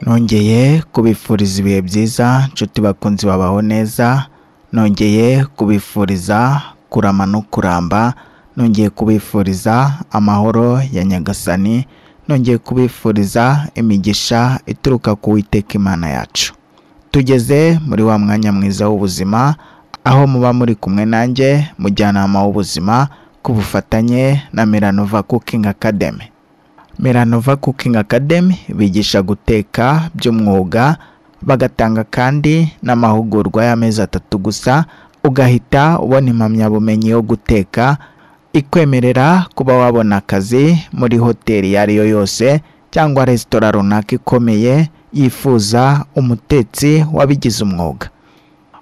nongeye kubifuriza ibihe byiza nshuti bakunzi babaho neza nongeye kubifuriza kurama no kuramba nongeye kubifuriza amahoro ya nyagasani nongeye kubifuriza imigisha ituruka ku witeka imana yacu tugeze muri wa mwanya mwiza w'ubuzima aho muba muri kumwe nanjye mujyanama w'ubuzima ku bufatanye na miranova cooking academy Meranova Cooking Academy bigisha guteka by'umwuga bagatanga kandi n'amahugurwa y'amezi atatu gusa ugahita ubona impamyabumenyi yo guteka ikwemerera kuba wabona akazi muri hoteli iyo ari yo yose cyangwa resitora runaka ikomeye yifuza umutetsi wabigize umwuga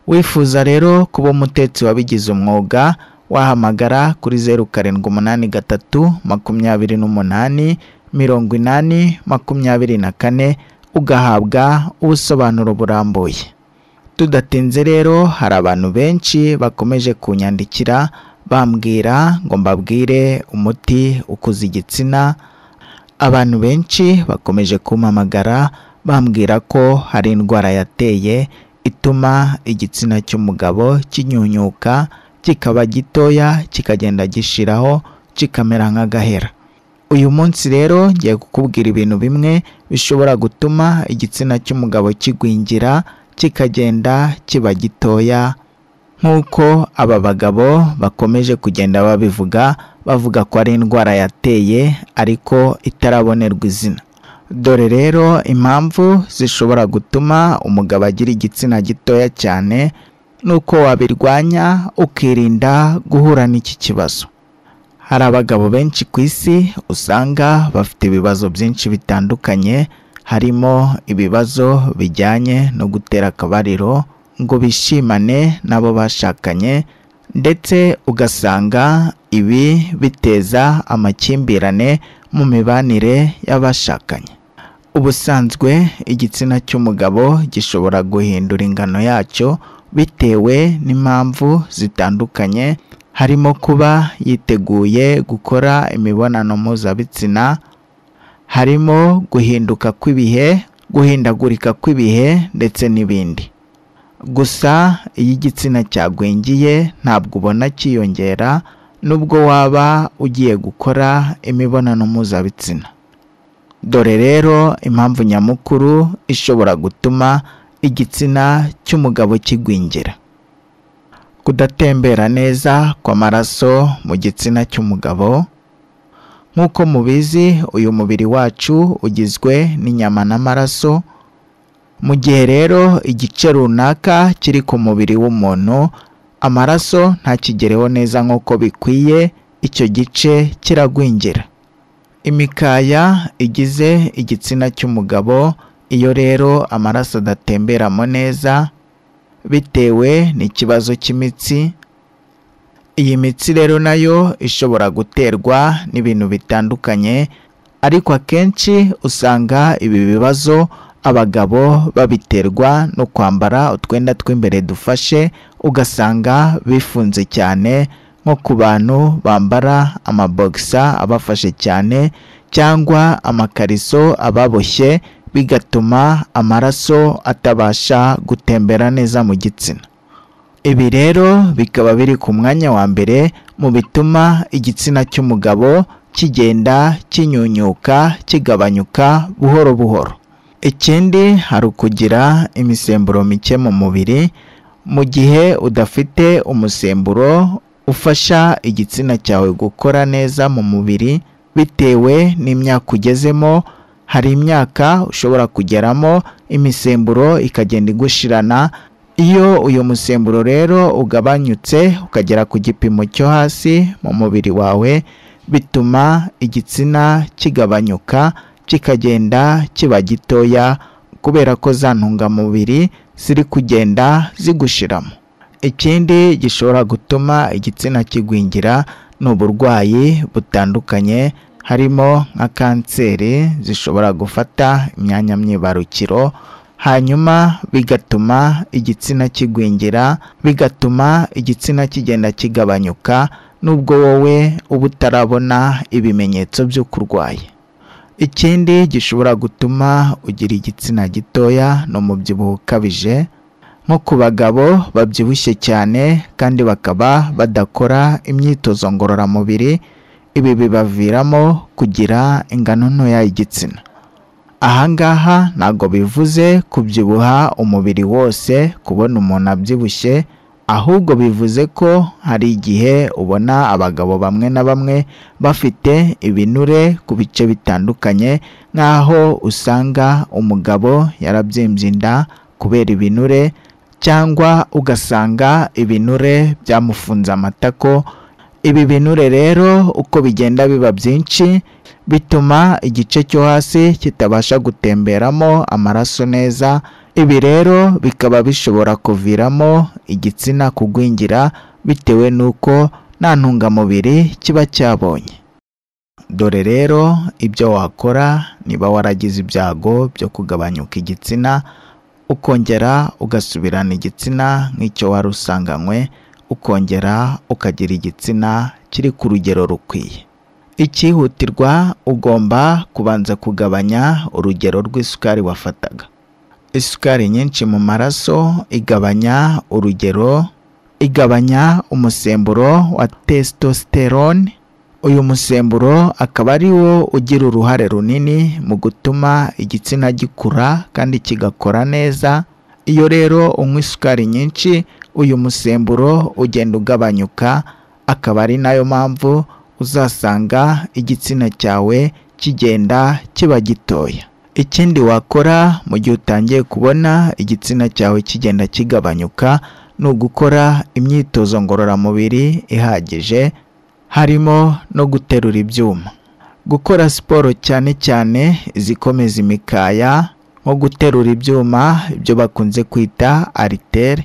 wifuza rero kuba umutetsi wabigize umwuga wahamagara kuri zeru karindwi umunani gatatu makumyabiri n'umunani mirongo inani makumyabiri na kane ugahabwa ubusobanuro burambuye tudatinze rero hari abantu benshi bakomeje kunyandikira bambwira ngo mbabwire umuti ukuza igitsina abantu benshi bakomeje kumpamagara bambwira ko hari indwara yateye ituma igitsina cy'umugabo kinyunyuka kikaba gitoya kikagenda gishiraho kikamera nk'agahera uyu munsi rero ngiye kukubwira ibintu bimwe bishobora gutuma igitsina cy'umugabo kigwingira kikagenda kiba gitoya nk'uko aba bagabo bakomeje kugenda babivuga bavuga ko ari indwara yateye ariko itarabonerwa izina dore rero impamvu zishobora gutuma umugabo agira igitsina gitoya cyane nuko wabirwanya ukirinda guhura n'iki kibazo hari abagabo benshi ku isi usanga bafite ibibazo byinshi bitandukanye harimo ibibazo bijyanye no gutera akabariro ngo bishimane n'abo bashakanye ndetse ugasanga ibi biteza amakimbirane mu mibanire y'abashakanye ubusanzwe igitsina cy'umugabo gishobora guhindura ingano yacyo bitewe n'impamvu zitandukanye harimo kuba yiteguye gukora imibonano mpuzabitsina harimo guhinduka kw'ibihe guhindagurika kw'ibihe ndetse n'ibindi gusa iyo igitsina cyagwingiye ntabwo ubona cyiyongera nubwo waba ugiye gukora imibonano mpuzabitsina dore rero impamvu nyamukuru ishobora gutuma igitsina cy'umugabo kigwingira kudatembera neza kw'amaraso mu gitsina cy'umugabo nk'uko mubizi uyu mubiri wacu ugizwe n'inyama n'amaraso mu gihe rero igice runaka kiri ku mubiri w'umuntu amaraso ntakigereho neza nk'uko bikwiye icyo gice kiragwingira imikaya igize igitsina cy'umugabo iyo rero amaraso adatemberamo neza bitewe n'ikibazo cy'imitsi iyi mitsi rero nayo ishobora guterwa n'ibintu bitandukanye ariko akenshi usanga ibi bibazo abagabo babiterwa no kwambara utwenda tw'imbere dufashe ugasanga bifunze cyane nko ku bantu bambara amabogisa abafashe cyane cyangwa amakariso ababoshye bigatuma amaraso atabasha gutembera neza mu gitsina ibi rero bikaba biri ku mwanya wa mbere mu bituma igitsina cy'umugabo kigenda kinyunyuka kigabanyuka buhoro buhoro ikindi hari ukugira imisemburo mike mu mubiri mu gihe udafite umusemburo ufasha igitsina cyawe gukora neza mu mubiri bitewe n'imyaka ugezemo hari imyaka ushobora kugeramo imisemburo ikagenda igushirana iyo uyu musemburo rero ugabanyutse ukagera ku gipimo cyo hasi mu mubiri wawe bituma igitsina kigabanyuka kikagenda kiba gitoya kubera ko za ntungamubiri ziri kugenda zigushiramo ikindi gishobora gutuma igitsina kigwingira ni uburwayi butandukanye harimo nka kanseri zishobora gufata imyanya myibarukiro hanyuma bigatuma igitsina kigwingira bigatuma igitsina kigenda kigabanyuka nubwo wowe uba utarabona ibimenyetso by'uko urwaye ikindi gishobora gutuma ugira igitsina gitoya ni umubyibuho ukabije nko ku bagabo babyibushye cyane kandi bakaba badakora imyitozo ngororamubiri ibi bibaviramo kugira ingano ntoya y'igitsina aha ngaha ntabwo bivuze kubyibuha umubiri wose kubona umuntu abyibushye ahubwo bivuze ko hari igihe ubona abagabo bamwe na bamwe bafite ibinure ku bice bitandukanye nk'aho usanga umugabo yarabyimbye inda kubera ibinure cyangwa ugasanga ibinure byamufunze amatako ibi binure rero uko bigenda biba byinshi bituma igice cyo hasi kitabasha gutemberamo amaraso neza ibi rero bikaba bishobora kuviramo igitsina kugwingira bitewe n'uko nta ntungamubiri kiba cyabonye dore rero ibyo wakora niba waragize ibyago byo kugabanyuka igitsina ukongera ugasubirana igitsina nk'icyo wari usanganywe ukongera ukagira igitsina kiri ku rugero rukwiye icyihutirwa ugomba kubanza kugabanya urugero rw'isukari wafataga isukari nyinshi mu maraso igabanya urugero igabanya umusemburo wa testosterone uyu musemburo akaba ari wo ugira uruhare runini mu gutuma igitsina gikura kandi kigakora neza iyo rero unywa isukari nyinshi uyu musemburo ugenda ugabanyuka akaba ari nayo mpamvu uzasanga igitsina cyawe kigenda kiba gitoya ikindi wakora mu gihe utangiye kubona igitsina cyawe kigenda kigabanyuka ni ugukora imyitozo ngororamubiri ihagije harimo no guterura ibyuma gukora siporo cyane cyane izikomeza imikaya nko guterura ibyuma ibyo bakunze kwita aritere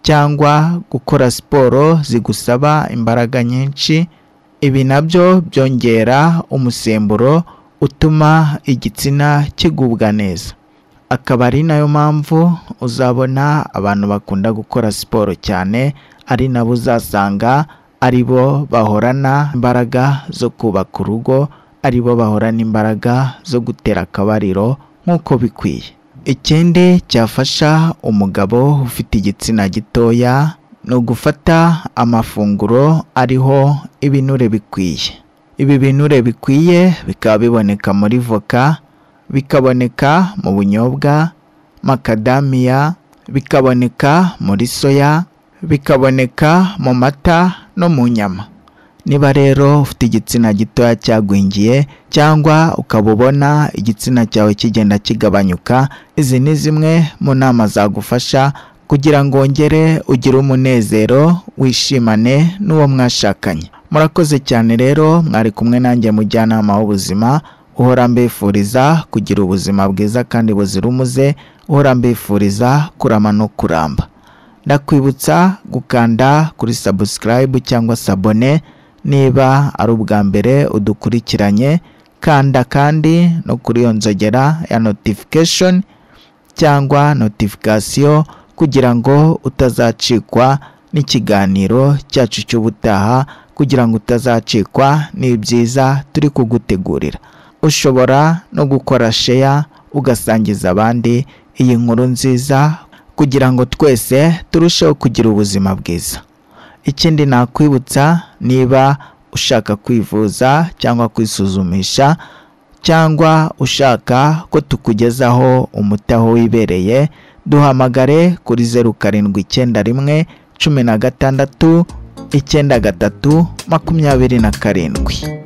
cyangwa gukora siporo zigusaba imbaraga nyinshi ibi nabyo byongera umusemburo utuma igitsina kigubwa neza akaba ari nayo mpamvu uzabona abantu bakunda gukora siporo cyane ari nabo uzasanga ari bo bahorana imbaraga zo kubaka urugo ari bo bahorana imbaraga zo gutera akabariro nk'uko bikwiye ikindi cyafasha umugabo ufite igitsina gitoya ni ugufata amafunguro ariho ibinure bikwiye ibi binure bikwiye bikaba biboneka muri voka bikaboneka mu bunyobwa makadamiya bikaboneka muri soya bikaboneka mu mata no mu nyama niba rero ufite igitsina gitoya cyagwingiye cyangwa ukaba ubona igitsina cyawe kigenda kigabanyuka izi ni zimwe mu nama zagufasha kugira ngo wongere ugire umunezero wishimane n'uwo mwashakanye murakoze cyane rero mwari kumwe nanjye mujyanama w'ubuzima uhora mbifuriza kugira ubuzima bwiza kandi buzira umuze uhora mbifuriza kurama no kuramba ndakwibutsa gukanda kuri sabusikarayibu cyangwa sabone niba ari ubwa mbere udukurikiranye kanda kandi no kuri iyo nzogera ya notifikashoni cyangwa notifikasiyo kugira ngo utazacikwa n'ikiganiro cyacu cy'ubutaha kugira ngo utazacikwa n'ibyiza turi kugutegurira ushobora no gukora sheya ugasangiza abandi iyi nkuru nziza kugira ngo twese turusheho kugira ubuzima bwiza ikindi nakwibutsa niba ushaka kwivuza cyangwa kwisuzumisha cyangwa ushaka ko tukugezaho umuti aho wibereye duhamagare kuri zeru karindwi icyenda rimwe cumi na gatandatu icyenda gatatu makumyabiri na karindwi